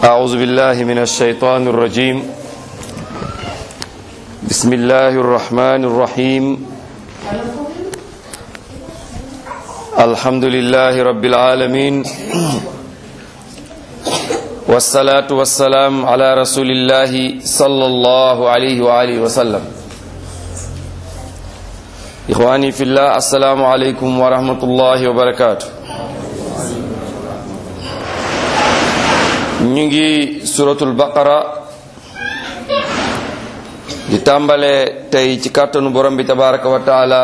أعوذ بالله من الشيطان الرجيم بسم الله الرحمن الرحيم الحمد لله رب العالمين والصلاة والسلام على رسول الله صلى الله عليه وآله وسلم إخواني في الله السلام عليكم ورحمة الله وبركاته ñu ngi suratul baqara di tàmbale tey ci kàttanu borom bi tabaraka wa taala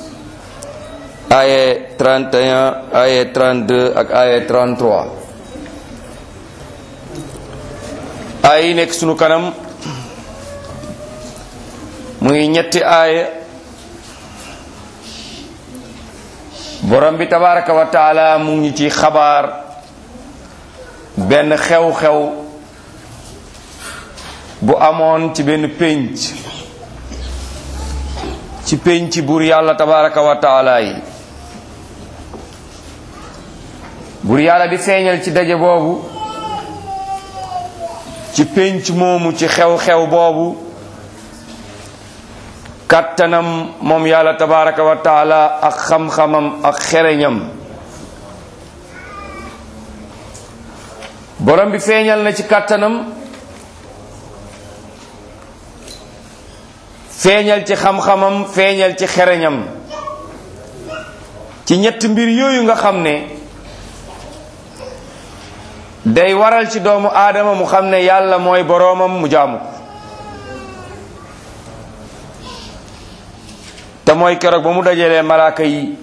aye 31 aye 32 ak aye 33 ay yi nekk sunu kanam muy ñetti aaya borom bi tabaraka wa taala mu ngi ci xabaar benn xew-xew bu amoon ci benn pénc ci pénc buur yàlla tabaraka wa taala yi buur yàlla di feeñal ci daje boobu ci pénc moomu ci xew-xew boobu kàttanam moom yàlla tabaraka wa taala ak xam-xamam ak xereñam borom bi feeñal na ci kàttanam feeñal ci xam-xamam feeñal ci xereñam ci ñetti mbir yooyu nga xam ne day waral ci doomu aadama mu xam ne yàlla mooy boroomam mu jaamu ko te mooy keroog ba mu dajalee malaaka yi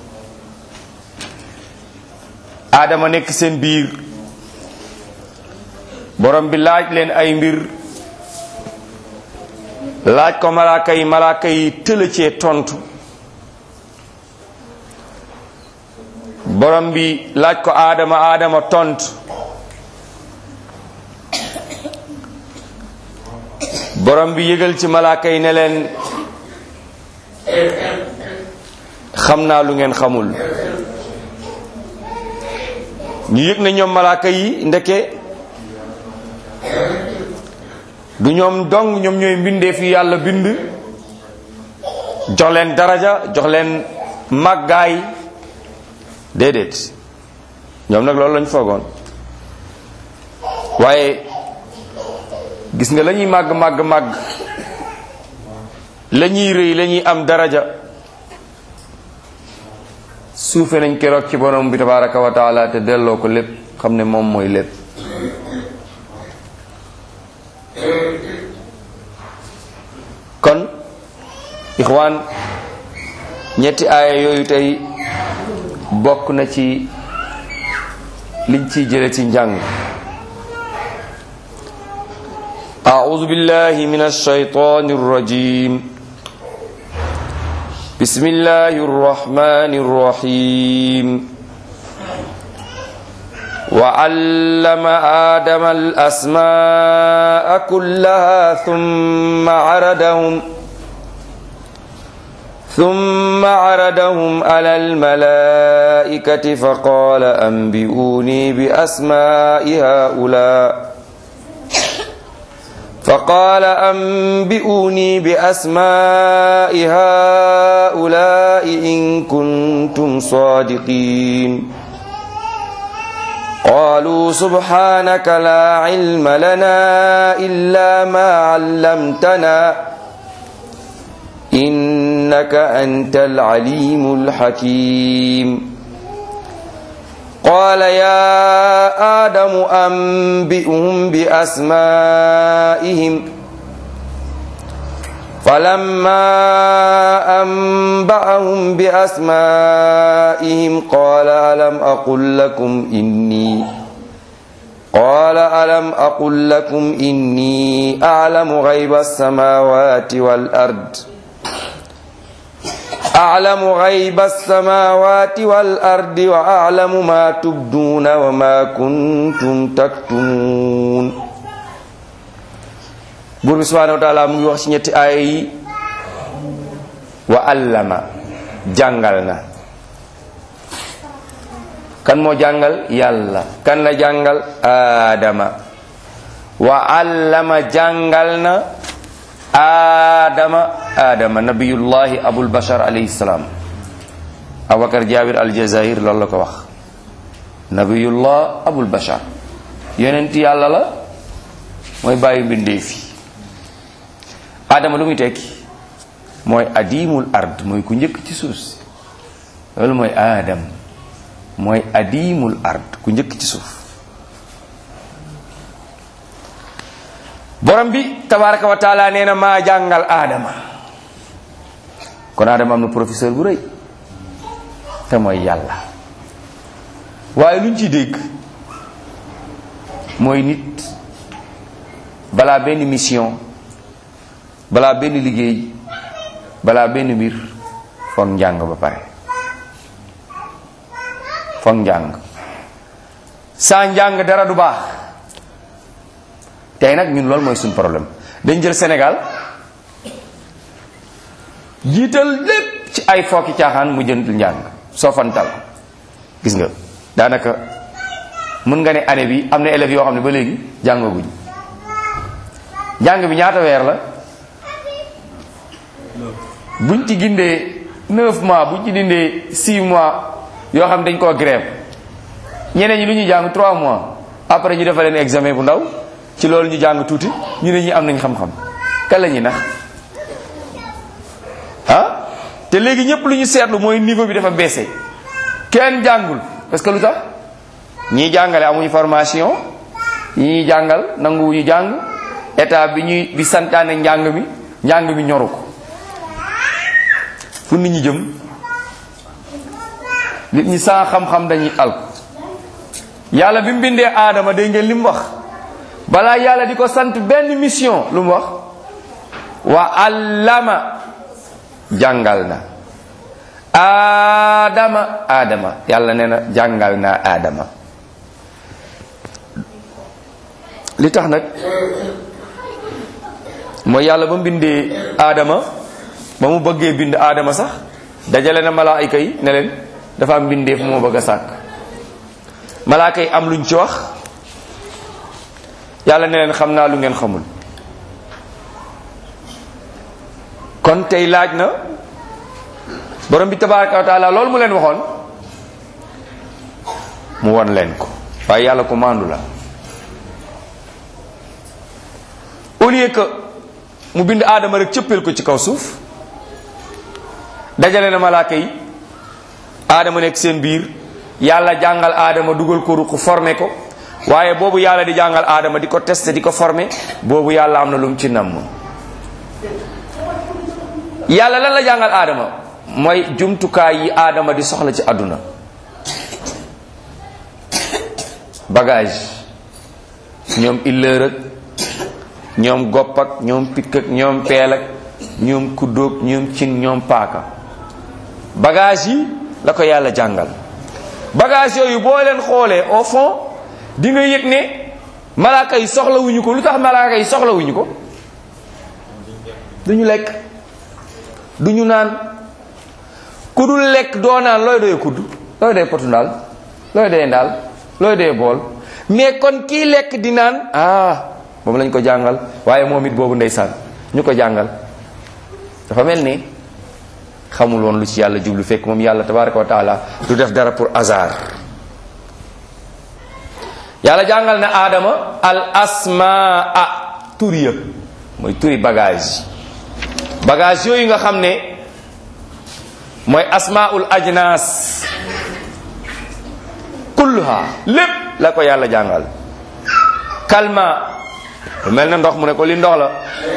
aadama nekk seen biir borom bi laaj leen ay mbir laaj ko malaaka yi malaaka yi tëla cee tontu borom bi laaj ko aadama aadama tontu borom bi yëgal ci malaaka yi ne leen xam naa lu ngeen xamul ñu yëg na ñoom malaaka yi ndeke du ñoom dong ñoom ñooy mbindee fi yàlla bind jox leen daraja jox leen màggaay déedéet ñoom nag loolu lañ foogoon waaye gis nga la ñuy màgg màgg màgg la ñuy rëy la ñuy am daraja suufe nañ keroog ci borom bi tabaraka wa taala te delloo ko lépp xam ne moom mooy lépp kon ixwaan ñetti aaya yooyu tey bokk na ci liñ ciy jële ci njàng أعوذ بالله من الشيطان الرجيم بسم الله الرحمن الرحيم وعلم آدم الأسماء كلها ثم عرضهم ثم عرضهم على الملائكة فقال أنبئوني بأسماء هؤلاء فقال أنبئوني بأسماء هؤلاء إن كنتم صادقين قالوا سبحانك لا علم لنا إلا ما علمتنا إنك أنت العليم الحكيم قال يا آدم أنبئهم بأسمائهم فلما أنبأهم بأسمائهم قال ألم أقل لكم إني قال ألم أقل لكم إني أعلم غيب السماوات والأرض أعلم غيب السماوات والأرض وأعلم ما تبدون وما كنتم تكتمون buur bi subhanahu wa taala mu ngi wax ci ñetti aaya yi wa allama jàngal na kan moo jàngal yàlla kan la jàngal aadama wa allama jàngal na aadama aadama nabiyullahi abul bashar alayhi salaam abubakar jaabir aljazair loolu la ko wax nabiyullah abul bashar yonent yàlla la mooy bàyyi mbindeef yi aadama lu muy tekki mooy adimul ard mooy ku njëkk ci suuf si loolu mooy aadam mooy adimul ard ku njëkk ci suuf borom bi tabaraka wa taala nee na maa jàngal aadama kon aadama am na professeur bu rëy te mooy yàlla waaye luñ ciy dégg mooy nit balaa benn mission balaa benn liggéey balaa benn mbir foog njàng ba pare foog njàng saa njàng dara du baax tey nag ñun loolu mooy suñu problème dañ jël Sénégal jiital lépp ci ay fokki caaxaan mu jënd njàng soo fantal gis nga daanaka mën nga ne année bi am na élèves yoo xam ne ba léegi jàngaguñ njàng bi ñaata weer la buñ ci gindee neuf mois buñ ci dindee six mois yoo xam dañ koo grève ñeneen ñi lu ñuy jàng trois mois après ñu defal leen examen bu ndaw ci loolu ñu jàng tuuti ñu ne ñi am nañ xam-xam kan la ñuy nax ah te léegi ñëpp lu ñu seetlu mooy niveau bi dafa baissé kenn jàngul parce que lu tax ñii jàngale amuñu formation ñi ñuy jàngal nanguwuñu jàng état bi ñuy bi santaane njàng mi njàng mi ñoru ko fu nit ñi jëm nit ñi saa xam-xam dañuy alku yàlla bi mu bindee aadama dégg ngeen li mu wax balaa yàlla di ko sant benn mission lu mu wax wa allama jàngal na aadama aadama yàlla nee na jàngal naa aadama li tax nag mooy yàlla ba mu bindee aadama ba mu bëggee bind aadama sax dajale na malaayika yi ne leen dafa am bindeef moo bëgg a sàkk malaaka yi am luñ ci wax yàlla ne leen xam naa lu ngeen xamul kon tey laaj na borom bi tabaraka wa taala loolu mu leen waxoon mu won leen ko waaye yàlla ko maandu la au lieu que mu bind aadama rek cëppeel ko ci kaw suuf dajale na malaaka yi aadama nekk seen biir yàlla jàngal aadama dugal ko ruq formé ko waaye boobu yàlla di jàngal aadama di ko testé di ko formé boobu yàlla am na lu mu ci namm yàlla lan la jàngal aadama mooy jumtukaay yi aadama di soxla ci àdduna bagage ñoom illeur ak ñoom gopp ak ñoom pikk ak ñoom peel ak ñoom kuddóog ñoom cin ñoom paaka bagage yi la ko yàlla jàngal bagage yooyu boo leen xoolee au fond di nga yëg ne malaaka yi soxlawuñu ko lu tax malaaka yi soxlawuñu ko duñu lekk duñu naan ku dul lekk doo naan looy doyee kudd looy doyee potu ndaal looy doyee ndaal looy doyee bool mais kon kii lekk di naan ah moom lañ ko jàngal waaye moom it boobu ndeysaan ñu ko jàngal dafa mel ni xamul woon lu ci yàlla jublu fekk moom yàlla tabaraka wa taala du def dara pour hasard yàlla jàngal na aadama al asmaa turi ya mooy turi bagage bagage yooyu nga xam ne mooy asmaul ajnas kulluha lépp la ko yàlla jàngal kalma lu mel na ndox mu ne ko li ndox la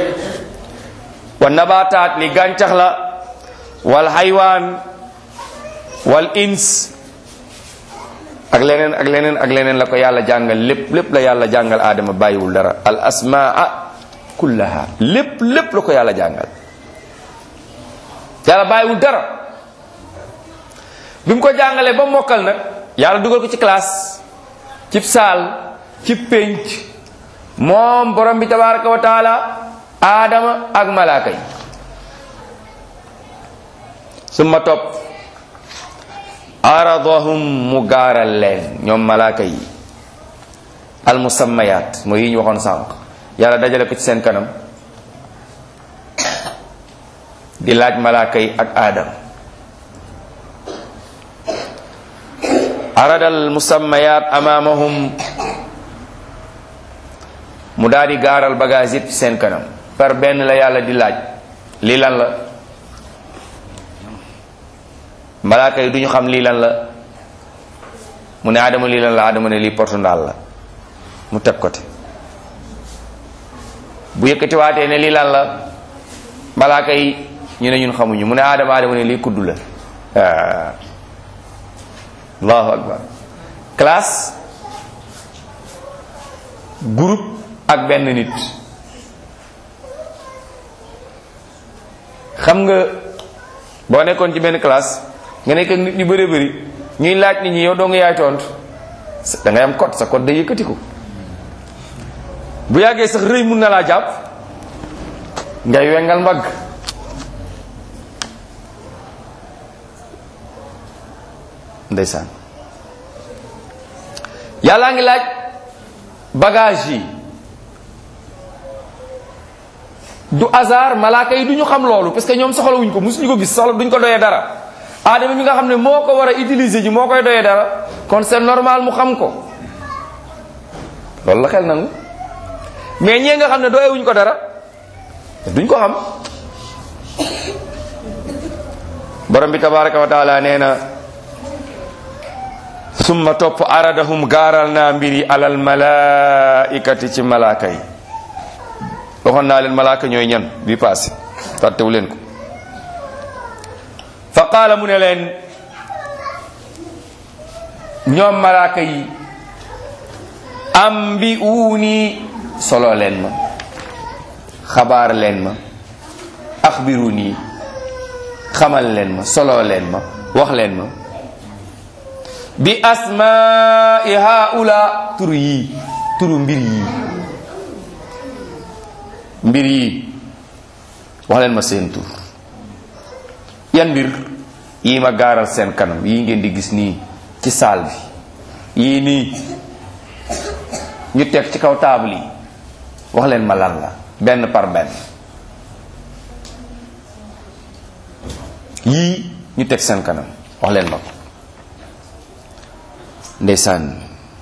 wa nabataat li gàncax la wal haywaan wal ins ak leneen ak leneen ak leneen la ko yàlla jàngal lépp lépp la yàlla jàngal aadama bàyyiwul dara al asmaa kullaha lépp lépp la ko yàlla jàngal yàlla bàyyiwul dara bi mu ko jàngalee ba mokkal nag yàlla dugal ko ci classe cib saal cib pénc moom borom bi tabaraka wa taala aadama ak malaaka yi summa topp aradahum mu gaaral leen ñoom malaaka yi almusammayaat mooy yi ñu waxoon sànq yàlla dajale ko ci seen kanam di laaj malaaka yi ak aadam arada almusammayaat amaamahum mu daal di gaaral bagage yëpp ci seen kanam par benn la yàlla di laaj lii lan la malaaka yi du ñu xam lii lan la mu ne aadama lii lan la aadama ne lii portundaal la mu teg ko te bu yëkkatiwaatee ne lii lan la malaaka yi ñu ne ñun xamuñu mu ne aadama aadama ne lii kuddu la allahu akbar classe groupe ak benn nit xam nga boo nekkoon ci benn classe nga nekk ak nit ñu bëree bëri ñuy laaj nit ñi yow doo nga yaay tontu da ngay am code sa code day yëkkati ko bu yàggee sax rëy mun na laa jàpp ngay wengal mbagg ndeysaan yàllaa ngi laaj bagage yi du hasard malaaka yi du ñu xam loolu parce que ñoom soxlawuñ ko musuñu ko gis soxla duñ ko doyee dara aadama mi nga xam ne moo ko war a utiliser ji moo koy doyee dara kon c'est normal mu xam ko loolu la xel nangu mais ñee nga xam ne doyewuñ ko dara duñ ko xam borom bi tabaraka wa taala nee na summa topp aradahum gaaral naa mbir yi alal malaikati ci malaaka yi waxoon naa leen malaaka ñooy ñan bi passé fàttewu leen ko fa qaala mu ne leen ñoom malaaka yi am bi uuni solo leen ma xabaar leen ma axbiru nii xamal leen ma solo leen ma wax leen ma bi asmaai haula turu yii turu mbir yii mbir yii wax leen ma seen tur yan mbir yii ma gaaral seen kanam yii ngeen di gis nii ci saal bi yii nii ñu teg ci kaw taabal yi wax leen ma lan la benn par benn yii ñu teg seen kanam wax leen ma ko ndeysaan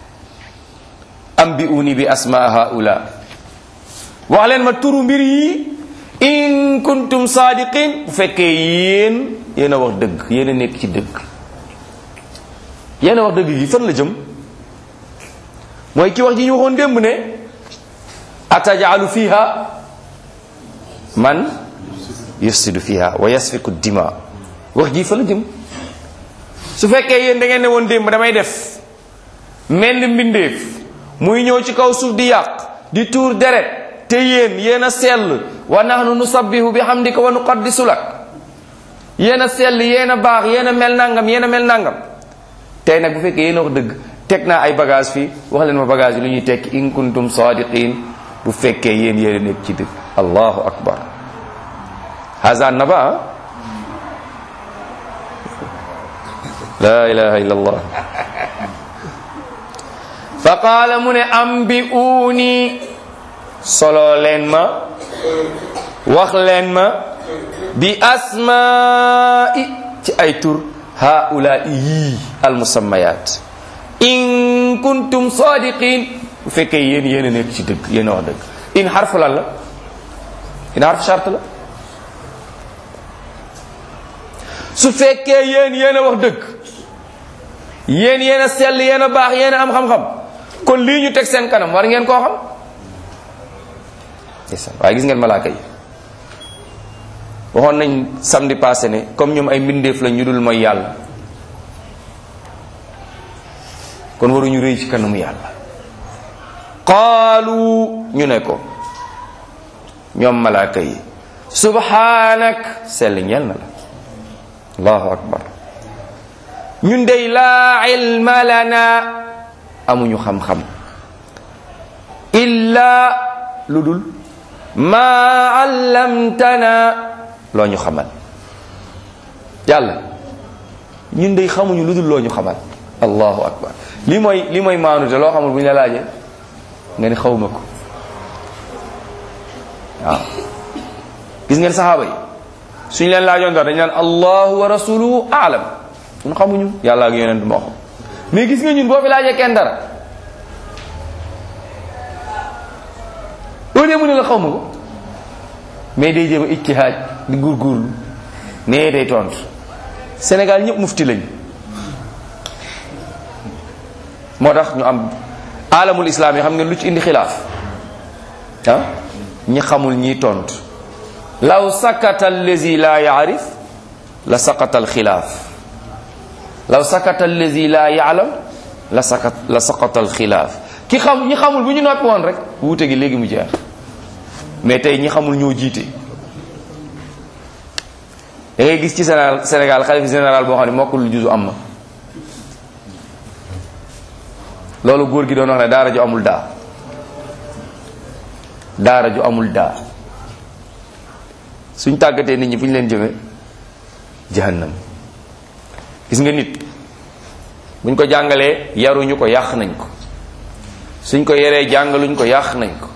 am bi uni bi asma haula wax leen ma turu mbir yi in kuntum saadiqin bu fekkee yéen yéen a wax dëgg yéen a nekk ci dëgg yéen a wax dëgg gi fan la jëm mooy ki wax ji ñu waxoon démb ne atajalu fiha man yufsidu fiha wa yasfiku dima wax ji fa la jëm su fekkee yéen da ngeen ne woon démb damay def mel ni mbindeef muy ñëw ci kaw suuf di yàq di tuur deret te yéen yéen a sell wa nahnu nusabbihu bi hamdika wa nuqaddisu lak yéen a sell yéen a baax yéen a mel nangam yéen a mel nangam tey nag bu fekkee yéen a wax dëgg teg naa ay bagage fii wax leen ma bagage yi lu ñuy tekki in kuntum sadiqin bu fekkee yéen yéen a nekk ci dëgg allahu akbar haza naba la ilaha illa allah fa qaala mu ne ambi'uuni solo leen ma wax leen ma bi asmaa'i ci ay tur haulaai yii almusammayat in kuntum sadiqin bu fekkee yéen yéen a nekk ci dëgg yéen a wax dëgg in xarfu lan la in xarfu charte la su fekkee yéen yéen a wax dëgg yéen yéen a sell yéen a baax yéen a am xam-xam kon lii ñu teg seen kanam war ngeen koo xam waaye gis ngeen malaaka yi waxoon nañ samedi passé ne comme ñoom ay mbindeef la ñu dul mooy yàlla kon waruñu rëy ci kanamu yàlla qaalu ñu ne ko ñoom malaaka yi subhanak sell ñeel na la allahu akbar ñun dey laa ilma lana amuñu xam-xam illa lu dul ma allamtana loo ñu xamal yàlla ñun dey xamuñu lu dul loo ñu xamal allahu akbar li mooy li mooy maanute loo xamul bu ñu la laajee nga ni xawma ko waaw gis ngeen saxaaba yi suñ leen laajoon dara dañ naan allahu wa rasuluhu aalam ñun xamuñu yàlla ak yonent moo xam mais gis nga ñun boo fi laajee kenn dara au lieu mu ne la xaw ma ko mais day jéem a ijtihaad di góorgóorlu nee day tontu Sénégal ñëpp mufti lañ moo tax ñu am alamul islam yi xam ngeen lu ci indi xilaaf ah ñi xamul ñiy tontu law sakata allazi la yaarif la saqata alxilaaf law sakata allazi la yaalam la sakat la saqata alxilaaf ki xam ñi xamul bu ñu noppi woon rek wuute gi léegi mu jeex mais tey ñi xamul ñoo jiite da ngay gis ci Sénégal Sénégal xalifa général boo xam ne mokkul lu juzu am na loolu góor gi doon wax ne daara ju amul daa daara ju amul daa suñ tàggatee nit ñi fu ñu leen jëme jahannam gis nga nit buñ ko jàngalee yaruñu ko yàq nañ ko suñ ko yeree jàngaluñ ko yàq nañ ko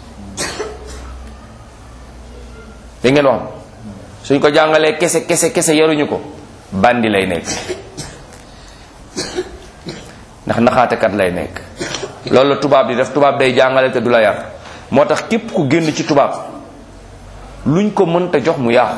da ngeen wax suñ ko jàngalee kese kese kese yaruñu ko bandi lay nekk ndax naxaatekat lay nekk loolu la tubaab di def tubaab day jàngale te du la yar moo tax képp ku génn ci tubaab luñ ko mënta jox mu yàqu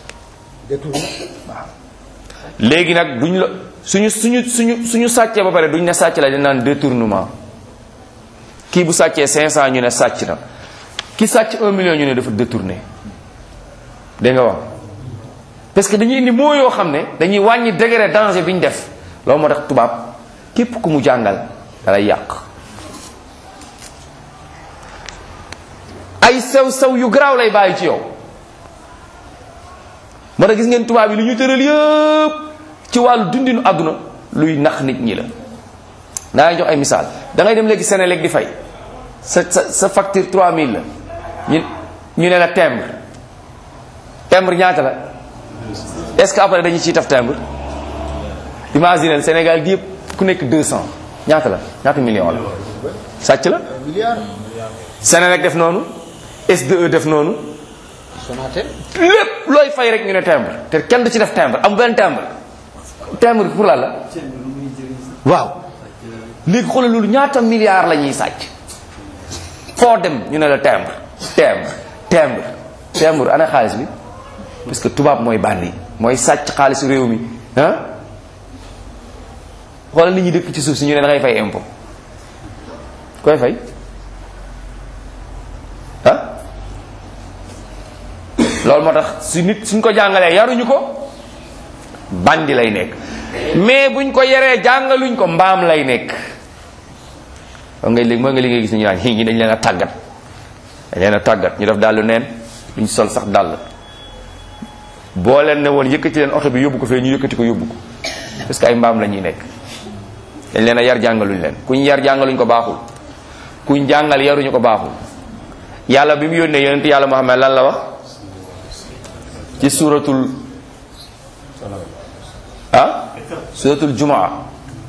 waaw léegi nag duñ la suñu suñu suñu suñu sàccee ba pare duñ ne sàcc la dañ naan détournement kii bu sàccee 500 ñu ne sàcc na ki sàcc 1 million ñu ne dafa détourné dégg nga wax parce que dañuy indi moo yoo xam ne dañuy wàññi degré danger bi ñu def loolu moo tax tubaab képp ku mu jàngal dalay yàq ay sew sew yu garaaw lay bàyyi ci yow moo tax gis ngeen tubaab yi lu ñu tëral yëpp ci wàllu dundinu àdduna luy nax nit ñi la naa jox ay misaal da ngay dem léegi Sénélec di fay sa sa sa facture 3000 la ñu ñu ne la timbre timbre ñaata la est-ce que après dañu ciy taf timbre imagine Sénégal gi yëpp ku nekk 200 ñaata la ñaata million la sàcc la Sénélec def noonu SDE def noonu Sonatel lépp looy fay rek ñu ne timbre te kenn du ci def timbre am benn timbre timbre pour la la waaw léegi xoolal loolu ñaata milliards la ñuy sàcc foo dem ñu ne la timbre timbre timbre timbre ana xaalis bi parce que tubaab mooy bandi mooy sàcc xaalisu réew mi ah xoolal nit ñi dëkk ci suuf si ñu ne da ngay fay impôt koy fay ah loolu moo tax su nit suñ ko jàngalee yaruñu ko bandi lay nekk mais buñ ko yaree jàngaluñ ko mbaam lay nekk mooy nga léegi mooy nga li ngay gis ñu naan ñi dañ leen a tàggat dañ leen a tàggat ñu def dàllu neen duñ sol sax dàll boo leen ne woon yëkkati leen oto bi yóbbu ko fee ñu yëkkati ko yóbbu ko parce que ay mbaam la ñuy nekk dañ leen a yar jàngaluñ leen kuñ yar jàngaluñ ko baaxul kuñ jàngal yaruñu ko baaxul yàlla bi mu yónnee yonent yàlla Muhammad lan la wax ci suratul ah suratul jumaa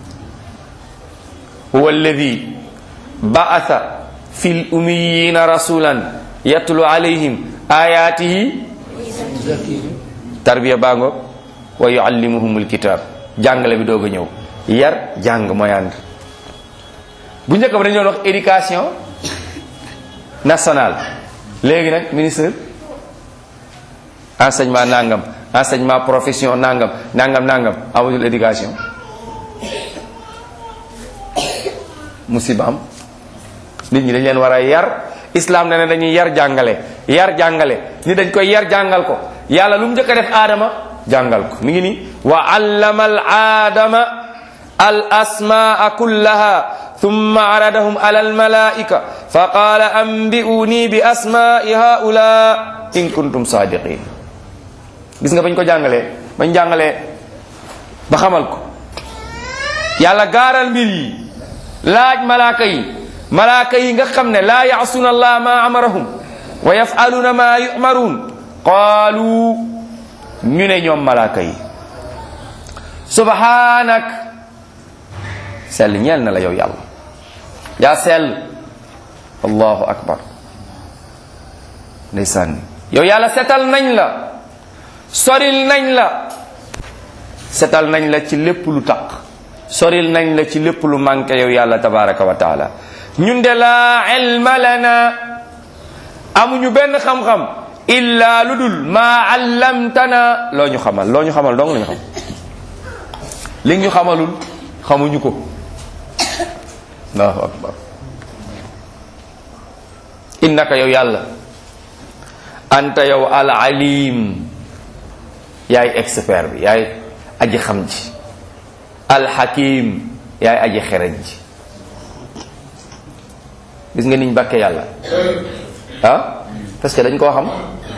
huwa alladi ba'atha fil ummiyina rasulan yatlu alayhim ayatihi tarbiya baa ngoog wa yuallimuhumul kitab jàngale bi doog a ñëw yar jàng mooy ànd bu njëkk ba dañu doon wax éducation nationale léegi nag ministre enseignement nangam enseignement profession nangam nangam nangam amatul éducation musiba am nit ñi dañ leen war a yar islam ne ne dañuy yar jàngale yar jàngale ni dañ koy yar jàngal ko yàlla lu mu njëkk a def aadama jàngal ko mi ngi ni wa allama al aadama al asmaa kullaha thumma aradahum ala al malaika fa qala anbi'uni bi asma'i haula in kuntum sadiqin gis nga bañ ko jàngalee bañ jàngalee ba xamal ko yàlla gaaral mbir yi laaj malaaka yi malaaka yi nga xam ne laa yaasuna allah ma amarahum wa yafaluna ma yumaruun qaalu ñu ne ñoom malaaka yi subhanak sell ñeel na la yow yàlla yaa sell allahu akbar ndeysaan yow yàlla setal nañ la soril nañ la setal nañ la ci lépp lu taq soril nañ la ci lépp lu manqué yow yàlla tabaraka wa taala ñun de laa ilma lana amuñu benn xam-xam illa lu dul maa allamtana loo ñu xamal loo ñu xamal dong la ñu xam li ñu xamalul xamuñu ko allahu akbar innaka yow yàlla anta yow al alim yaay expert bi yaay aji xam ji al hakim yaay aji xereñ ji gis nga niñ bàkkee yàlla ah parce que dañ koo xam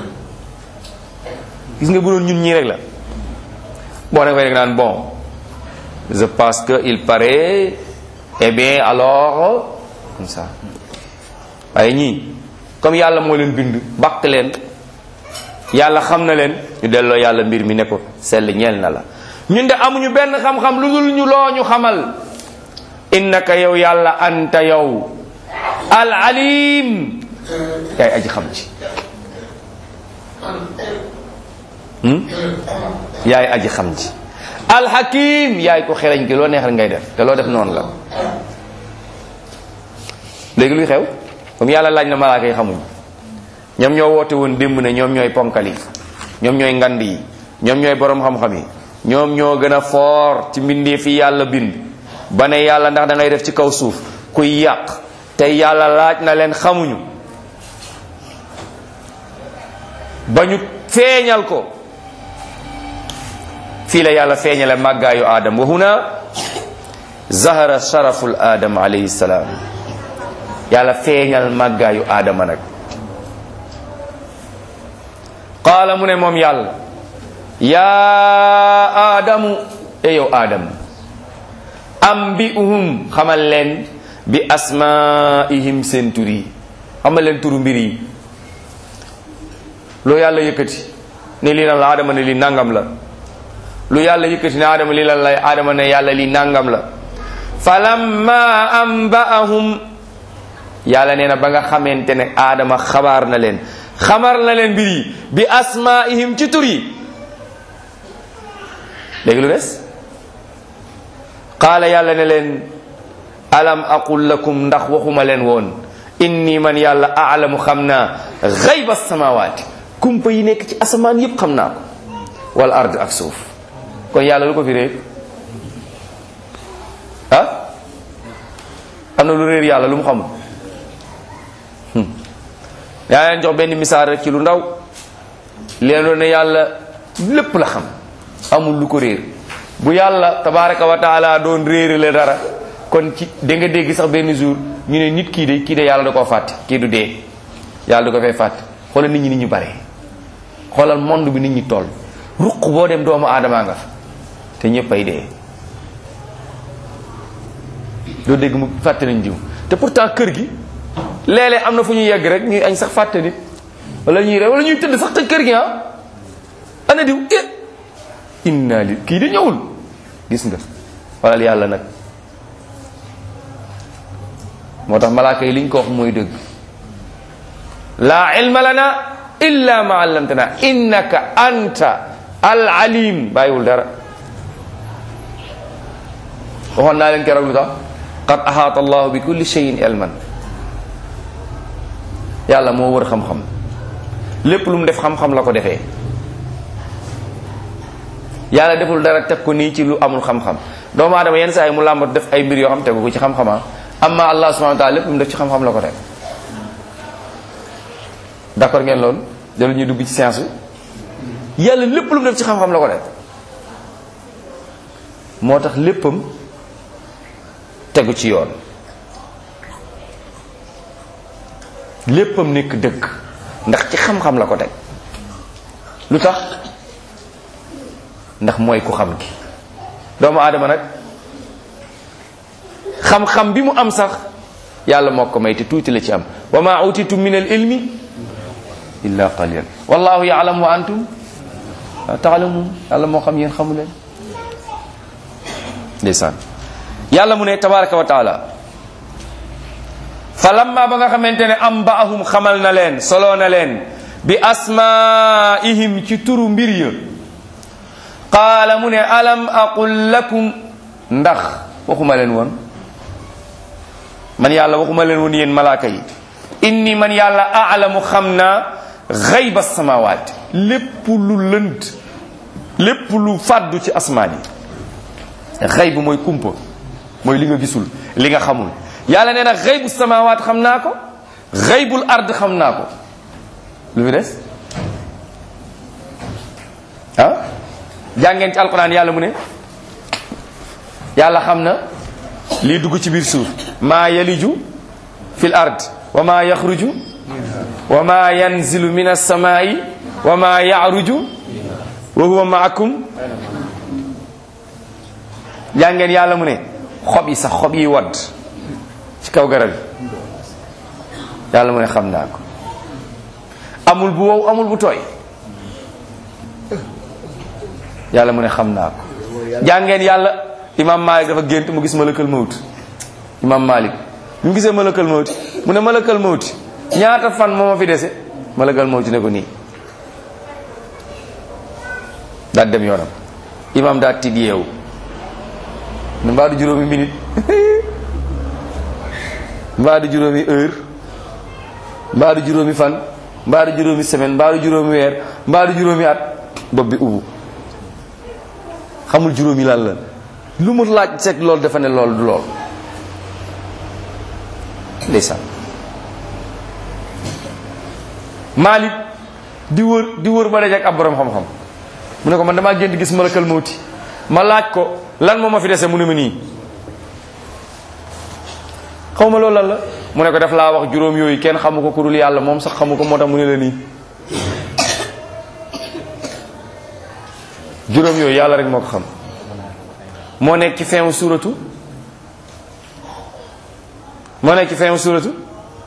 gis nga bu doon ñun ñii rek la bon nag fay rek naan bon je pense que il paraît eh bien alors comme ça waaye ñii comme yàlla moo leen bind bàkk leen yàlla xam na leen ñu delloo yàlla mbir mi ne ko sell ñeel na la ñun de amuñu benn xam-xam lu dul ñu loo ñu xamal innaka yow yàlla anta yow al alim yaay aji xam ci yaay aji xam ci al hakim yaay ko xereñ ki loo neex rek ngay def te loo def noonu la léegi luy xew comme yàlla laaj na malaaka yi xamuñ ñoom ñoo woote woon démb ne ñoom ñooy ponkal yi ñoom ñooy ngand yi ñoom ñooy borom xam-xam yi ñoom ñoo gën a foor ci mbindee fi yàlla bind ba ne yàlla ndax da ngay def ci kaw suuf kuy yàq te yàlla laaj na leen xamuñu ba ñu feeñal ko fii la yàlla feeñale màggaayu aadam wa huna zahara sharaful aadam alayhi salaam yàlla feeñal màggaayu aadama nag qaala mu ne moom yàlla yaa aadamu e yow aadam ambi'uhum xamal leen bi asmaihim seen tur yi xamal leen turu mbir yi lu yàlla yëkkati ne lii lan la aadama ne lii nangam la lu yàlla yëkkati ne aadama lii lan la aadama ne yàlla lii nangam la falamma amba'ahum yàlla nee na ba nga xamante ne aadama xabaar na leen xamar na leen mbir yi bi asmaihim ci tur yi léegi lu des qaala yàlla ne leen alam aqul lakum ndax waxuma leen woon inni man yàlla aalamu xam naa xayba samawaati kumpa yi nekk ci asamaan yépp xam naa ko wal ard ak suuf kon yàlla lu ko fi réer ah am na lu réer yàlla lu mu xamul yaa leen jox benn misaal rek ci lu ndaw leen doon ne yàlla lépp la xam amul lu ko réer bu yàlla tabaraka wa taala doon réere la dara kon ci da nga dégg sax benn jour ñu ne nit kii de kii de yàlla da koo fàtte kii du dee yàlla da ko fay fàtte xoolal nit ñi nit ñu bare xoolal monde bi nit ñi toll ruq boo dem doomu aadamaa nga fa te ñëpp ay dee doo dégg mu fàtte nañ diw te pourtant kër gi léeg-léeg am na fu ñuy yegg rek ñuy añ sax fàtte nit wala ñuy re wala ñuy tëdd sax te kër gi ah ana diw eh inna li kii di ñëwul gis nga walal yàlla nag moo tax malaaka yi liñ ko wax mooy dëgg laa ilma lana illa ma allamtana innaka anta al alim bàyyiwul dara waxoon naa leen keroog lu tax qad ahaata allahu bi kulli shay'in ilman yàlla moo wër xam-xam lépp lu mu def xam-xam la ko defee yàlla deful dara teg ko nii ci lu amul xam-xam doomu aadama yenn saa yi mu làmbat def ay mbir yoo xam tegu ko ci xam-xama amma allah subhanahu wa taala lépp lu mu def ci xam-xam la ko teg d'accord ngeen loolu jëlu ñuy dugg ci science bi yàlla lépp lu mu def ci xam-xam la ko def moo tax léppam tegu ci yoon léppam nekk dëgg ndax ci xam-xam la ko teg lu tax ndax mooy ku xam ki doomu aadama nag xam-xam bi mu am sax yàlla moo ko may te tuuti la ci am wa ma utitu min al ilmi illa qalilan wallahu yaalam wa antum la taalamun yàlla moo xam yéen xamu leen ndeysaan yàlla mu ne tabaraka wa taala fa lamma ba nga xamante ne am ba ahum xamal na leen soloo na leen bi asmaihim ci turu mbir ya qaala mu ne alam aqul lakum ndax waxuma leen woon man yàlla waxuma leen woon yéen malaaka yi inni man yàlla aalamu xam naa xayba samawaat lépp lu lënt lépp lu fàddu ci asmaan yi xayb mooy kumpa mooy li nga gisul li nga xamul yàlla nee na xaybu samawaat xam naa ko xaybul ard xam naa ko lu fi des ah jàngeen ci alquran yàlla mu ne yàlla xam na lii dugg ci biir suuf maa yaliju fil ard wa maa yaxruju wa maa yanzilu min alsamaai wa maa yaaruju wa huwa maakum jàngeen yàlla mu ne xob yi sax xob yi wadd ci kaw garab yi yàlla mu ne xam naa ko amul bu wow amul bu tooy yàlla mu ne xam naa ko jàngeen yàlla imam malik dafa gént mu gis malakal mawt imam malik bi mu gisee malakal mawti mu ne malakal mawti ñaata fan moo ma fi dese malakal mawti ne ko nii daal dem yoonam imam daa tiit yeewu ne mbaa du juróomi minute mbaa du juróomi heure mbaa du juróomi fan mbaa du juróomi semaine mbaa du juróomi weer mbaa du juróomi at bopp bi ubbu xamul juróomi lan la lu mu laaj seet loolu dafa ne loolu du lool ndeysaan Malik di wër di wër ba daje ak ab borom xam-xam mu ne ko man damaa gént gis malakal mawti ma laaj ko lan moo ma fi dese mu ne ma nii xaw ma loolu lan la mu ne ko def laa wax juróom yooyu kenn xamu ko ku dul yàlla moom sax xamu ko moo tax mu ne la nii juróom yooyu yàlla rek moo ko xam moo nekk ci fin suuratu moo nekk ci fin suuratu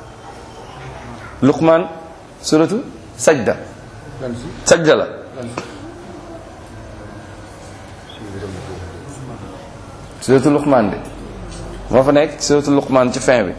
luqmaan suuratu sajda sajda la suuratu luqmaan de moo fa nekk suuratu luqmaan ci fin bi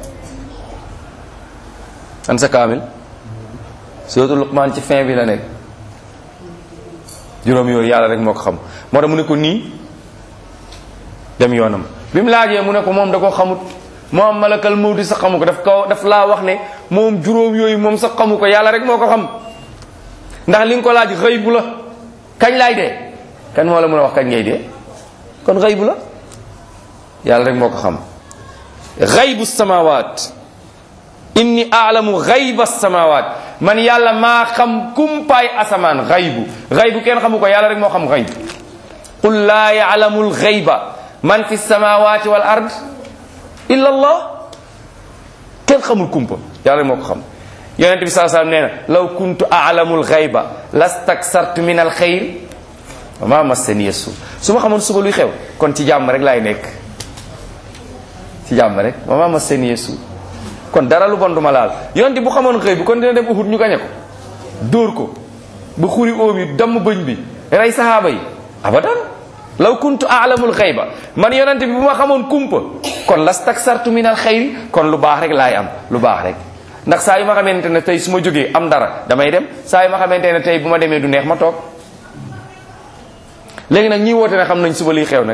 an sa kaamil suuratu luqmaan ci fin bi la nekk juróom yooyu yàlla rek moo ko xam moo tax mu ne ko nii dem yoonam bi mu laajee mu ne ko moom da ko xamut moom malakal mawti sax xamu ko daf ko daf laa wax ne moom juróom yooyu moom sax xamu ko yàlla rek moo ko xam ndax li nga ko laaj xëy bu la kañ laay dee kan moo la mën a wax kañ ngay dee kon xëy bu la yàlla rek moo ko xam xaybu samawaat inni aalamu xayba samawaat man yàlla maa xam kumpaay asamaan xaybu xaybu kenn xamu ko yàlla rek moo xam xayb qul laa yaalamu lxayba man fi samawati wal ard illa allah kenn xamul kumpa yàlla rek moo ko xam yonente bi saa sallam nee na law kuntu aalamu lxayba lastaksartu min alxayr wa ma massaniya su su ma xamoon suba luy xew kon ci jàmm rek laay nekk ci jàmm rek wa ma massaniya su kon dara lu bon duma laal yonente bu xamoon xëy bi kon dina dem Uhud ñu gañe ko dóor ko ba xuri óom yi damm bëñ bi rey sahaaba yi abadan law kuntu aalamul xayba man yonente bi bu ma xamoon kumpa kon lastaksartu min al xayri kon lu baax rek laay am lu baax rek ndax saa yu ma xamante ne tey su ma jógee am dara damay dem saa yu ma xamante ne tey bu ma demee du neex ma toog léegi nag ñi woote ne xam nañ suba liy xew nag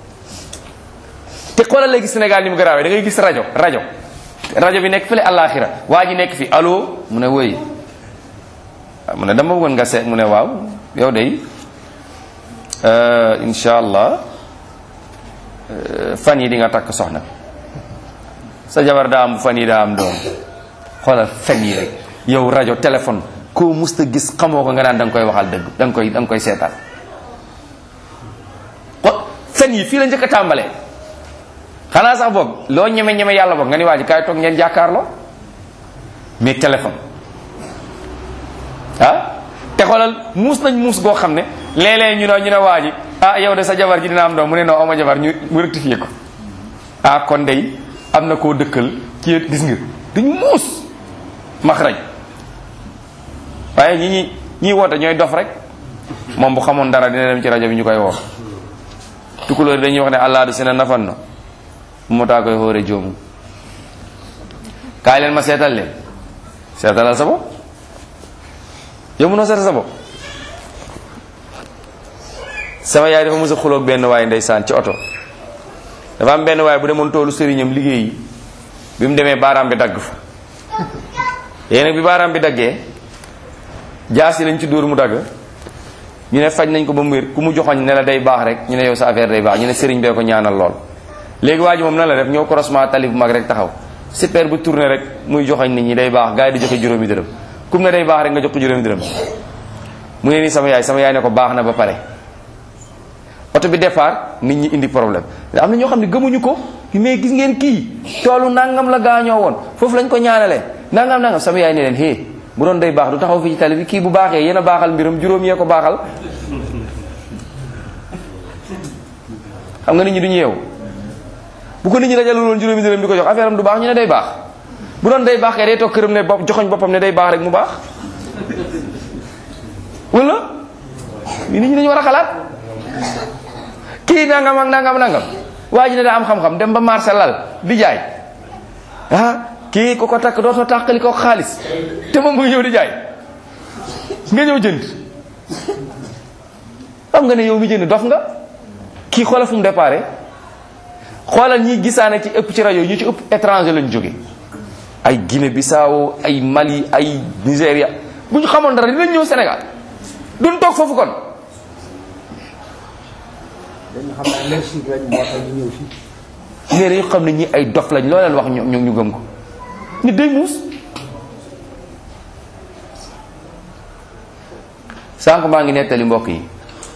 te xoolal léegi Sénégal ni mu garaawee da ngay gis rajo rajo rajo bi nekk fële àllaaxira waa ji nekk fi allo mu ne woy mu ne dama bëggoon nga seet mu ne waaw yow day incha allah fan yi di nga takk soxna sa jabar daa am fan yi daa am doom xoolal fen yi rek yow rajo téléphone koo musta gis xamoo ko nga naan da nga koy waxal dëgg da nga koy da nga koy seetaan xo fen yi fii la njëkk a tàmbalee xanaa sax boog loo ñeme ñeme yàlla boog nga ni waa ji kaay toog ngeen jàkkaarloo mais téléphone ah te xoolal muus nañ muus goo xam ne léeg-léeg ñu ne ñu ne waa ji ah yow de sa jabar ji dina am doom mu ne non ama jabar ñu mu rectifié ko ah kon day am na koo dëkkal ci gis nga duñ muus maxraj waaye ñi ñi ñiy woote ñooy dof rek moom bu xamoon dara dina dem ci rajo bi ñu koy woo tukulóor dañuy wax ne allah du sina nafan no moo taa koy xoore joomu kaay leen ma seetal leen seetalal sa bopp yow mënoo seetal sa bopp sama yaay dafa mos a xuloog benn waay ndeysaan ci oto dafa am benn waay bu demoon toolu sëriñam liggéeyi bi mu demee baaraam bi dagg fa yéen nag bi baaraam bi daggee jaasi lañ ci dóor mu dagg ñu ne faj nañ ko ba mu wér ku mu joxoñ ne la day baax rek ñu ne yow sa affaire day baax ñu ne sëriñ bee ko ñaanal lool léegi waa ji moom na la def ñoo croisement tali bu mag rek taxaw super bu tourné rek muy joxoñ nit ñi day baax gars yi di joxe juróomi dërëm kum ne day baax rek nga jox ko juróomi dërëm mu ne nii sama yaay sama yaay ne ko baax na ba pare oto bi départ nit ñi indi problème am na ñoo xam ne gëmuñu ko mais gis ngeen kii toolu nangam la gaañoo woon foofu lañ ko ñaanalee nangam nangam sama yaay ne leen hé bu doon day baax du taxaw fii ci tali bi kii bu baaxee yéen a baaxal mbiram juróom yee ko baaxal xam nga nit ñi duñu yeewu bu ko nit ñi dajale woon juróomi dërëm di ko jox affaire am du baax ñu ne day baax bu doon day baax kay day toog këram ne bopp joxoñ boppam ne day baax rek mu baax wala nit ñi dañu war a xalaat kii nangam ak nangam nangam waa ji ne daa am xam-xam dem ba marché lal di jaay ah kii ku ko takk dootoo tàqali ko xaalis te moom mu ngi ñëw di jaay nga ñëw jënd xam nga ne yow mi jënd dof nga kii xoolal fu mu déparé xoolal ñi gisaane ci ëpp ci rajo ñu ci ëpp étranger lañ jóge ay Guinée Bissau ay Mali ay Nigéria bu ñu xamoon dara dinañ ñëw Sénégal duñ toog foofu kon dañu xam ne allergique lañ moo tax ñu ñëw fii. léegi dañu xam ne ñi ay dof lañ loo leen wax ñu ñu gëm ko nit day muus sànq maa ngi nettali mbokk yi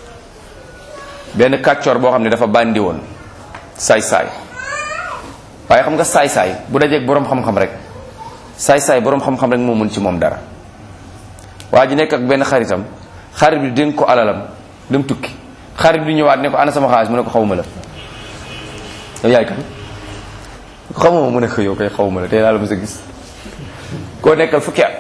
benn kàccoor boo xam ne dafa bàndi woon saay-saay waaye xam nga saay-saay bu dajeeg boroom xam-xam rek saay-saay boroom xam-xam rek moo mën ci moom dara waa ji nekk ak benn xaritam xarit bi dénk ko alalam dem tukki xarit bi ñëwaat ne ko ana sama xaalis mu ne ko xawma la yow yaay kan ko xamuma mu ne ko yow koy xawma la tey laa la mës a gis koo nekkal fukki at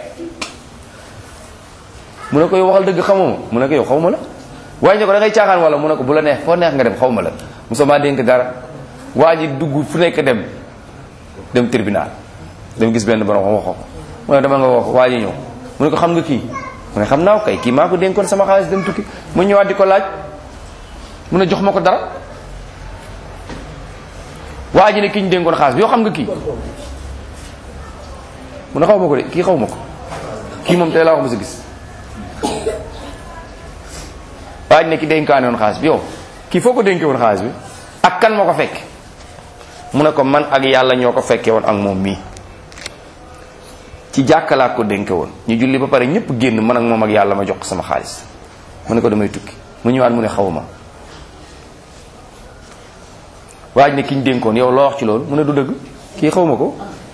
mu ne ko yow waxal dëgg xamuma mu ne ko yow xawma la waaye ne ko da ngay caaxaan wala mu ne ko bu la neex foo neex nga dem xawma la mosuma dénk dara waa ji dugg fu nekk dem dem tribunal dem gis benn borom xam wax ko mu ne dama nga wax waa ji ñëw mu ne ko xam nga kii mu ne xam naa ko kay kii maa ko dénkoon sama xaalis dem tukki mu ñëwaat di ko laaj mu ne jox ma ko dara waa ji ne ki ñu dénkoon xaalis bi yoo xam nga kii mu ne xaw ma ko de kii xaw ma ko kii moom tey laa wax ma sa gis waa ji ne ki dénkaane woon xaalis bi yow kii foo ko dénke woon xaalis bi ak kan moo ko fekk mu ne ko man ak yàlla ñoo ko fekkee woon ak moom mii ci jàkkalaat ko dénke woon ñu julli ba pare ñëpp génn man ak moom ak yàlla ma jox ko sama xaalis mu ne ko damay tukki mu ñëwaat mu ne xawma waaj ne ki ñu dénkoon yow loo wax ci loolu mu ne du dëgg kii xawma ko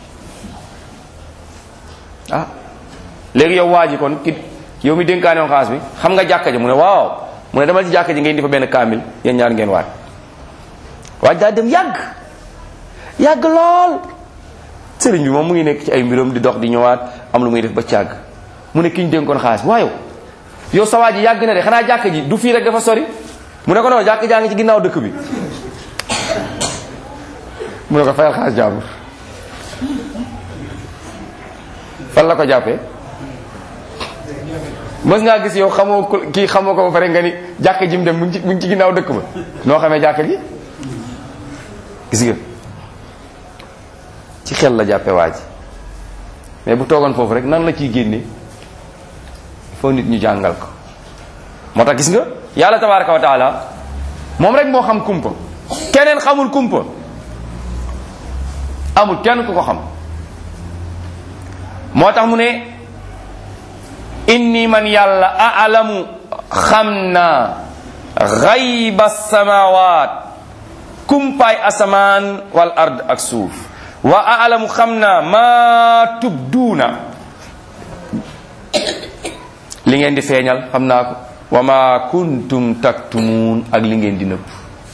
ah léegi yow waa ji kon ki yow mi dénkaane woon xaalis bi xam nga jàkka ji mu ne waaw mu ne demal ci jàkka ji ngeen di fa benn kaamil yéen ñaar ngeen waat waaj daa dem yàgg yàgg lool sëriñ bi moom mu ngi nekk ci ay mbiram di dox di ñëwaat am lu muy def ba càgg mu ne ki ñu dénkoon xaalis bi waaw yow sa waa ji yàgg na de xanaa jàkka ji du fii rek dafa sori mu ne ko non jàkka jaa ngi ci ginnaaw dëkk bi mu ne ko fayal xaalis jàmbur fan la ko jàppee mës ngaa gis yow xamoo ko kii xamoo ko ba pare nga ni jàkka ji mu dem mu ngi ci mu ngi ci ginnaaw dëkk ba noo xamee jàkka ji gis nga ci xel la jàppe waa ji mais bu toogoon foofu rek nan la ciy génne foo nit ñu jàngal ko moo tax gis nga yàlla tabaraka wa taala moom rek moo xam kumpa keneen xamul kumpa amul kenn ku ko xam moo tax mu ne inni man yàlla aalamu xam naa xayba samawat kumpaay asamaan wal ard ak suuf wa aalamu xam naa maa tubduuna li ngeen di feeñal xam naa ko wa ma kuntum taktumuun ak li ngeen di nëbb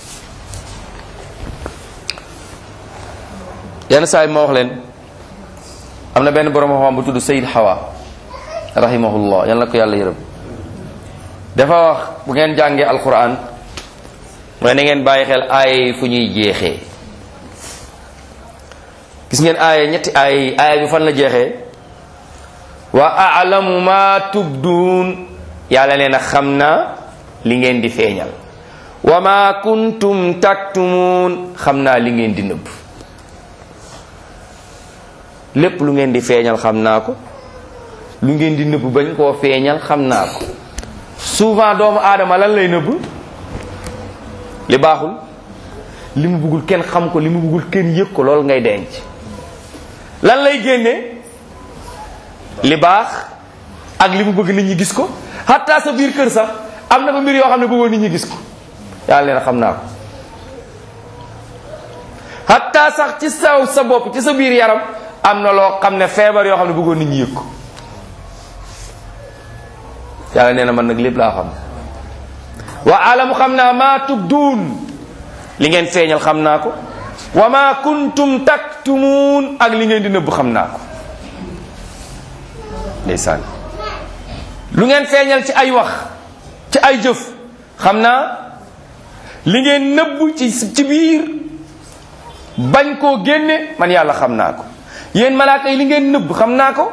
yenn saa yi ma wax leen am na benn borom xam bu tudd Sayid Hawa rahimahullah yal na ko yàlla yërëm dafa wax bu ngeen jàngee alquran mooy na ngeen bàyyi xel ay fu ñuy jeexee gis ngeen aaya ñetti aaya yi aaya bi fan la jeexee wa alamu ma tubduun yàlla nee na xam naa li ngeen di feeñal wa ma kuntum taktumuun xam naa li ngeen di nëbb lépp lu ngeen di feeñal xam naa ko lu ngeen di nëbb bañ koo feeñal xam naa ko souvent doomu aadama lan lay nëbb li baaxul li mu bëggul kenn xam ko li mu bëggul kenn yëg ko loolu ngay denc lan lay génne li baax ak li mu bëgg nit ñi gis ko hatta sa biir kër sax am na fa mbir yoo xam ne bëggoon nit ñi gis ko yàlla leen xam naa ko hatta sax ci saw sa bopp ci sa biir yaram am na loo xam ne feebar yoo xam ne bëggoon nit ñi yëg ko yàlla nee na man nag lépp laa xam wa alamu xam naa maa tubduun li ngeen feeñal xam naa ko wa ma kuntum taktumuun ak li ngeen di nëbb xam naa ko ndeysaan lu ngeen feeñal ci ay wax ci ay jëf xam naa li ngeen nëbb ci ci biir bañ koo génne man yàlla xam naa ko yéen malaaka yi li ngeen nëbb xam naa ko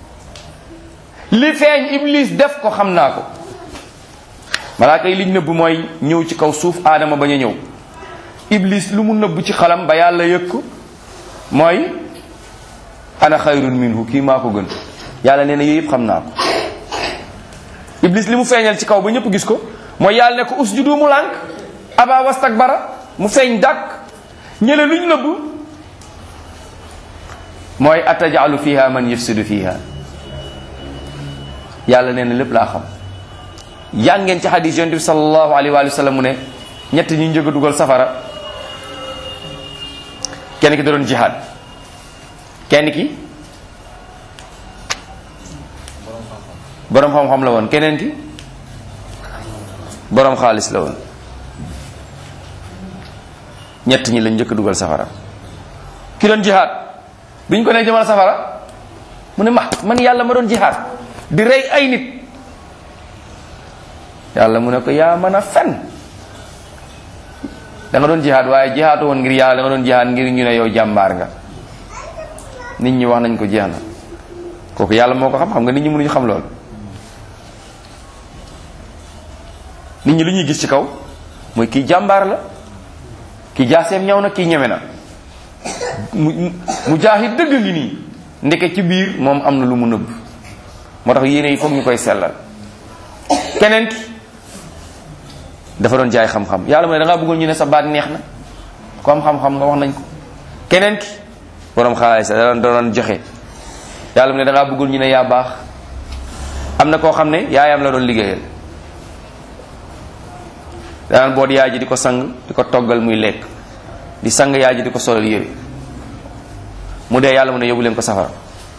li feeñ iblis def ko xam naa ko malaaka yi liñ nëbb mooy ñëw ci kaw suuf aadama bañ a ñëw iblis lu mu nëbb ci xalam ba yàlla yëg ko mooy ana xayrun minhu kii maa ko gën yàlla nee na yooyu yëpp xam naa ko iblis li mu feeñal ci kaw ba ñëpp gis ko mooy yàlla ne ko usjudu mu lànk aba wastakbara mu feeñ dàkk ñële luñ nëbb mooy atajalu fiha man yufsidu fiha yàlla nee na lépp laa xam yaa ngeen ci xadis yonent bi sallallahu alayhi wa sallam mu ne ñett ñi njëkk a dugal safara kenn ki da doon jihaad kenn ki borom xam-xam la woon keneen ki borom xaalis la woon ñett ñi lañ njëkk a dugal safara ki doon jihaad biñ ko ne jëmal safara mu ne ma man yàlla ma doon jihaad di rey ay nit yàlla mu ne ko yaa mën a fen da nga doon jihaad waaye jihaatu woon ngir yàlla da nga doon jihaad ngir ñu ne yow jàmbaar nga nit ñi wax nañ ko jeex na kooku yàlla moo ko xam xam nga nit ñi mënuñu xam lool nit ñi lu ñuy gis ci kaw mooy kii jàmbaar la kii jaaseem ñaw na kii ñeme na mu mu jaahid dëgg ngi nii ndeke ci biir moom am na lu mu nëbb moo tax yéene yi foog ñu koy sellal keneen ki dafa doon jaay xam-xam yàlla mu ne da ngaa bëggoon ñu ne sa baat neex na ku am xam-xam nga wax nañ ko keneen ki borom xaalis da doon da doon joxe yàlla mu ne da ngaa bëggoon ñu ne yaa baax am na koo xam ne yaayam la doon liggéeyal daan boot yaay ji di ko sang di ko toggal muy lekk di sang yaay ji di ko solal yére mu dee yàlla mu ne yóbbu leen ko safara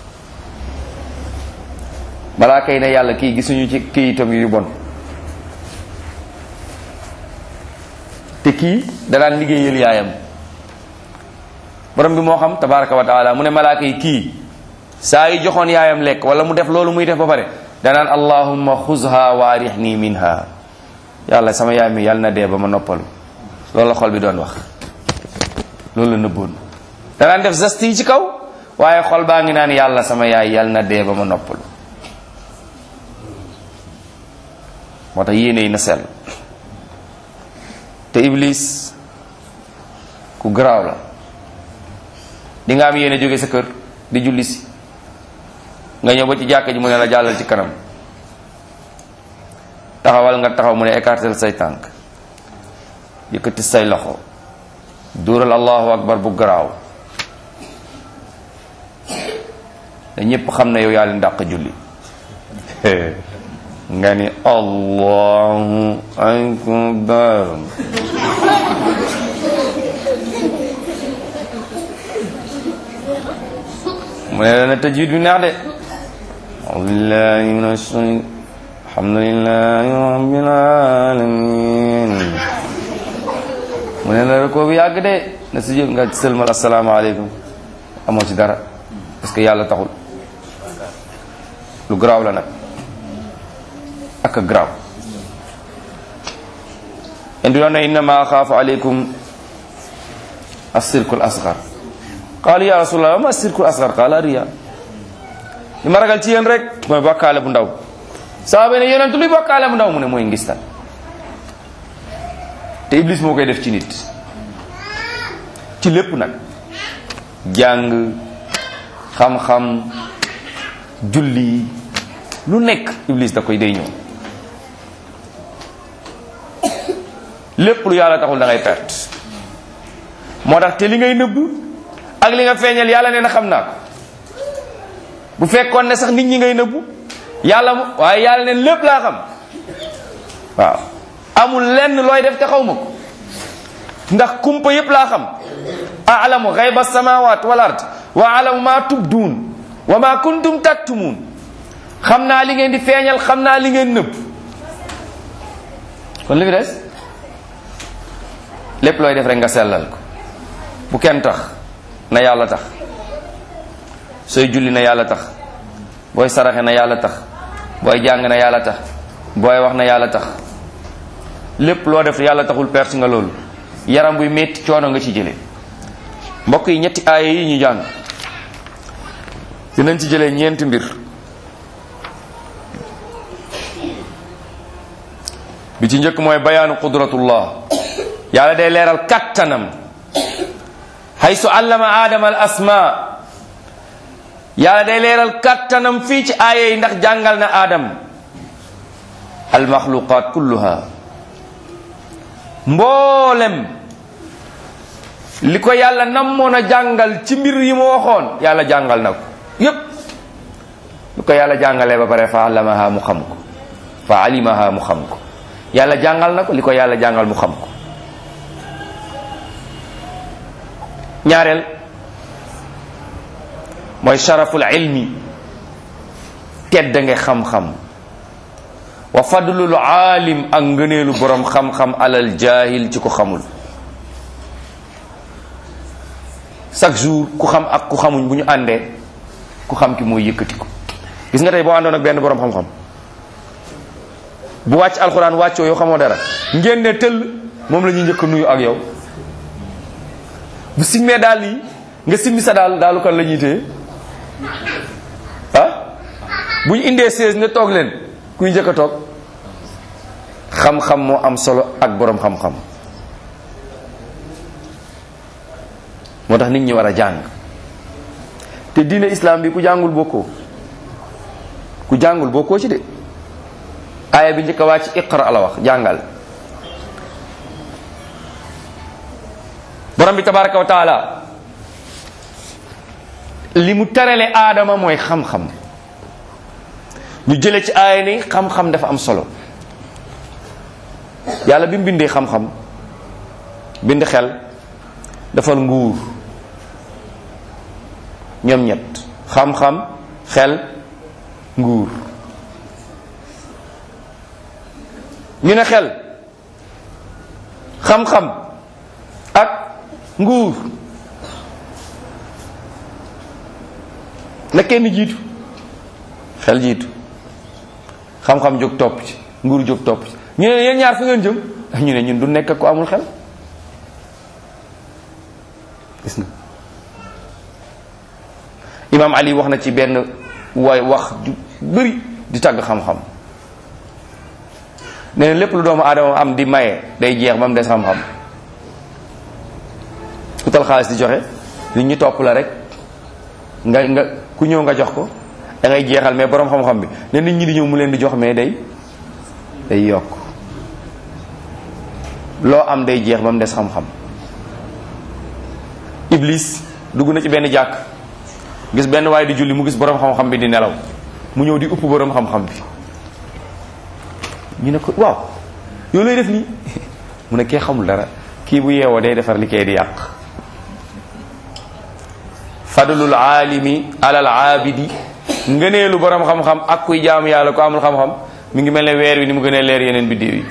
balaa kay ne yàlla kii gisuñu ci këyitam yu bon te kii da daan liggéeyal yaayam borom bi moo xam tabaraka wa taala mu ne malaaka yi kii saa yi joxoon yaayam lekk wala mu def loolu muy def ba pare danaan allahumma xuzha waarixni minha yàlla sama yaay mi yàlla na dee ba ma noppalu loolu la xol bi doon wax loolu la nëbboon danaan def geste yi ci kaw waaye xol baa ngi naan yàlla sama yaay yàlla na dee ba ma noppalu moo tax yéene yi na sell te iblis ku garaaw la di nga am yéene jóge sa kër di julli si nga ñëw ba ci jàkka ji mu ne la jàllal ci kanam taxawal nga taxaw mu ne écartel say tànk yëkkati say loxo duural allahu akbar bu garaaw da ñépp xam ne yow yaa leen dàq julli nga ni allahu akbar mu ne dana tajwid bi neex de aubillahi min ashaytan alhamdulillahi rabbil alamin mu ne la ko bi yàgg de na si jël nga sëlmal asalaamaaleykum amoo ci dara parce que yàlla taxul lu garaaw la nag ak a garaaw indi doon na innama axaafu aleykum assirkul asgar qaalu ya rasulallah ma sirkul asgar qaala riya li ma ragal ci yéen rek mooy bokkaale bu ndaw saaba ne yonent luy bokkaale bu ndaw mu ne mooy ngistal te iblis moo koy def ci nit ci lépp nag jàng xam-xam julli lu nekk iblis da koy day ñëw lépp lu yàlla taxul da ngay perte moo tax te li ngay nëbb ak li nga feeñal yàlla nee na xam naa ko bu fekkoon ne sax nit ñi ngay nëbbu yàlla mu waaye yàlla neen lépp laa xam waaw amul lenn looy def te xaw ma ko ndax kumpa yépp laa xam alamu xayba samawat wal ard wa alamu ma tubduun wa ma kuntum taktumuun xam naa li ngeen di feeñal xam naa li ngeen nëbb kon li fi des lépp looy def rek nga sellal ko bu kenn tax na yàlla tax sooy julli na yàlla tax booy saraxe na yàlla tax booy jàng na yàlla tax booy wax na yàlla tax lépp loo def yàlla taxul perte nga loolu yaram buy metti coono nga ci jële mbokk yi ñetti aaya yi ñu jàng dinañ ci jëlee ñeenti mbir bi ci njëkk mooy bayaanu qudratullah yàlla day leeral kattanam haysu allama aadama al asma yàlla day leeral kattanam fii ci aaya yi ndax jàngal na aadam al maxluqaat kulluha mboolem li ko yàlla namoon a jàngal ci mbir yi mu waxoon yàlla jàngal na ko yépp lu ko yàlla jàngalee ba pare fa allamaha mu xam ko fa alimaha mu xam ko yàlla jàngal na ko li ko yàlla jàngal mu xam ko ñaareel mooy sharaful ilmi tedd nga xam-xam wa fadlul aalim ak ngëneelu borom xam-xam alal jaahil ci ko xamul chaque jour ku xam ak ku xamuñ bu ñu àndee ku xam ki mooy yëkkati ko gis nga tey boo àndoon ak benn borom xam-xam bu wàcc alxuraan wàccoo yow xamoo dara ngeen ne tëll moom la ñuy njëkk nuyu ak yow bu simmee daal yi nga simmi sa daal daalu kan la ñuy téye ah bu ñu indee seize ne toog leen kuy njëkk a toog xam-xam moo am solo ak borom xam-xam moo tax nit ñi war a jàng te diine islam bi ku jàngul bokkoo ku jàngul bokkoo ci de aaya bi njëkk a wàcc iqra la wax jàngal borom bi tabaraka wa taala li mu terale aadama mooy xam-xam ñu jële ci aaya ni xam-xam dafa am solo yàlla bi mu bindee xam-xam bind xel dafal nguur ñoom ñett xam-xam xel nguur ñu ne xel xam-xam ak nguur na kenn jiitu xel jiitu xam-xam jóg topp ci nguur jóg topp ci ñu ne yéen ñaar fu ngeen jëm ñu ne ñun du nekk ak ko amul xel gis nga imaam ali wax na ci benn way wax ju bëri di tàgg xam-xam nee na lépp lu doomu aadama am di maye day jeex ba mu des xam-xam ku tal xaalis di joxe nit ñu topp la rek nga nga ku ñëw nga jox ko da ngay jeexal mais borom xam-xam bi ne nit ñi di ñëw mu leen di jox mais day day yokk loo am day jeex ba mu des xam-xam iblis dugg na ci benn jàkk gis benn waaye di julli mu gis borom xam-xam bi di nelaw mu ñëw di upp borom xam-xam bi ñu ne ko waaw yow lay def nii mu ne kee xamul dara kii bu yeewoo day defar li kay di yàq fadlul aalimi alal aabidi ngëneelu borom xam-xam ak kuy jaamu yàlla ko amul xam-xam mi ngi mel ne weer wi ni mu gënee leer yeneen biddéew yi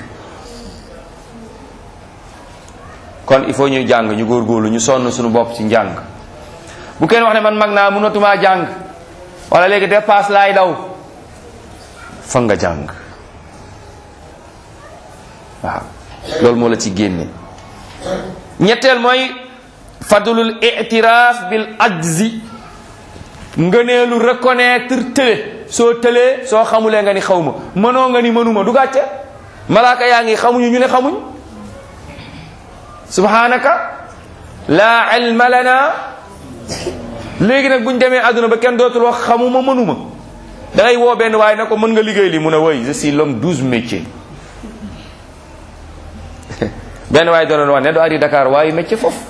kon il faut ñuy jàng ñu góorgóorlu ñu sonn suñu bopp ci njàng bu kenn wax ne man mag naa mënatumaa jàng wala léegi dépasse laay daw fa nga jàng waaw loolu moo la ci génne ñetteel mooy fadlul itiraaf bil ajzi ngëneelu reconnaître tële soo tëlee soo xamulee nga ni xaw ma mënoo nga ni mënuma du gàcce malaaka yaa ngi xamuñu ñu ne xamuñ subhanaka laa ilma lana léegi nag buñ demee àdduna ba kenn dootul wax xamuma mënuma da ngay woo benn waaye ne ko mën nga liggéey li mu ne woy je suis l'homme douze métiers benn waaye doon wax ne do ari Dakar waaye métier foofu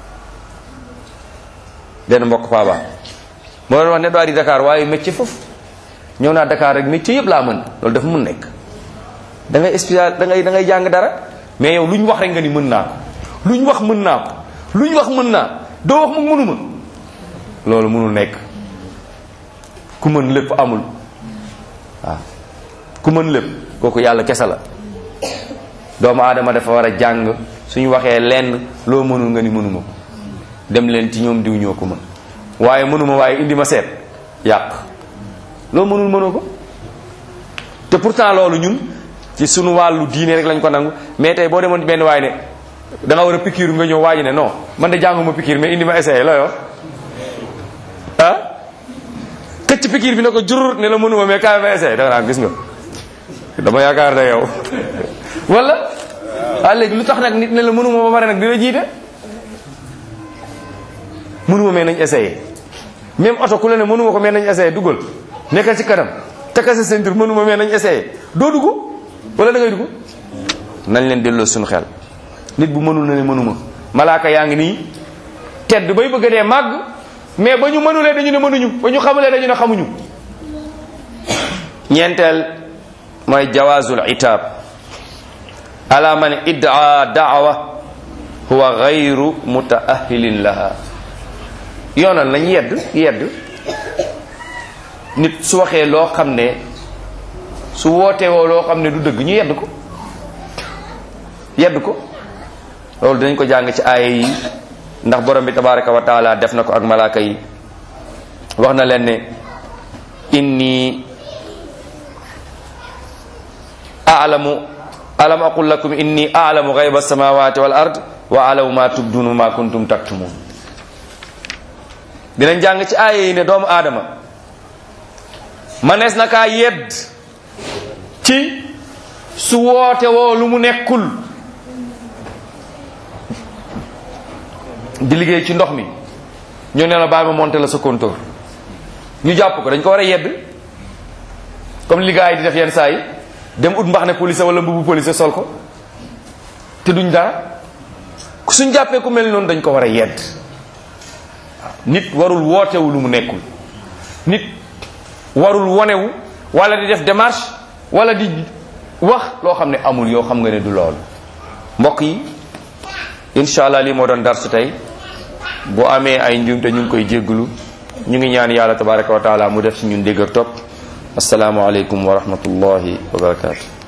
benn mbokk paaba moo doon wax ne do ari Dakar waaye métier foofu ñëw naa Dakar rek métier yëpp laa mën loolu dafa mun nekk da ngay spécial da ngay da ngay jàng dara mais yow lu ñu wax rek nga ni mën naa ko lu ñu wax mën naa ko lu ñu wax mën naa doo wax mu mënuma loolu mënul nekk ku mën lépp amul waaw ku mën lépp kooku yàlla kese la doomu aadama dafa war a jàng suñu waxee lenn loo mënul nga ni mënuma ko dem leen ci ñoom diw ñoo ko mën waaye mënuma waaye indi ma seet yàq loo mënul mënoo ko te pourtant loolu ñun ci sunu wàllu diine rek lañ ko nangu mais tey boo demoon benn waay ne da nga war a pikiir nga ñëw waaji ne non man de jànguma pikiir mais indi ma essayé la yoo ah këcc pikiir bi ne ko jurur ne la mënuma mais kaay ma essayé da nga naan gis nga dama yaakaar ne yow wala ah léegi lu tax nag nit ne la mënuma ba pare nag dina jiite mënuma mais nañ essayé même oto ku la ne mënuma ko mais nañ essayé dugal nekkal ci kanam takkal sa ceinture mënuma mais nañ essayé doo dugg wala da ngay dugg nañ leen delloo suñu xel nit bu mënul na ne mënuma malaaka yaa ngi nii tedd bay bëgg a dee màgg mais ba ñu mënulee dañu ne mënuñu ba ñu xamulee dañu ne xamuñu ñeenteel mooy jawaazul itaab ala man iddaa daawa huwa gayru mutaahilin laha yoonal nañ yedd yedd nit su waxee loo xam ne su wootee woo loo xam ne du dëgg ñu yedd ko yedd ko loolu dinañ ko jàng ci aaya yi ndax borom bi tabaraka wa taala def na ko ak malaaka yi wax na leen ne inni alamu alam aqul lakum inni alamu gayba alsamawati wal ard wa alamu ma tubdunu ma kuntum taktumun dinañ jàng ci aaya yi ne doomu aadama manees na kaa yedd ci su woote woo lu mu nekkul di liggéey ci ndox mi ñu ne la bàyyi ma monté la sa compteur ñu jàpp ko dañ ko war a yedd comme li gars yi di def yenn saa yi dem ut mbax ne police wala mbubu police sol ko te duñ dara suñ jàppee ku mel noonu dañ ko war a yedd nit warul wootewu lu mu nekkul nit warul wonewu wala di def démarche wala di wax loo xam ne amul yoo xam nga ne du loolu mbokk yi incha allah lii moo doon dar su tey bu amee ay njuumte ñu ngi koy jégglu ñu ngi ñaan yàlla tabaraka wa taala mu def ci ñun dégg ak topp asalaamualeykum wa rahmatullahi wa barakatu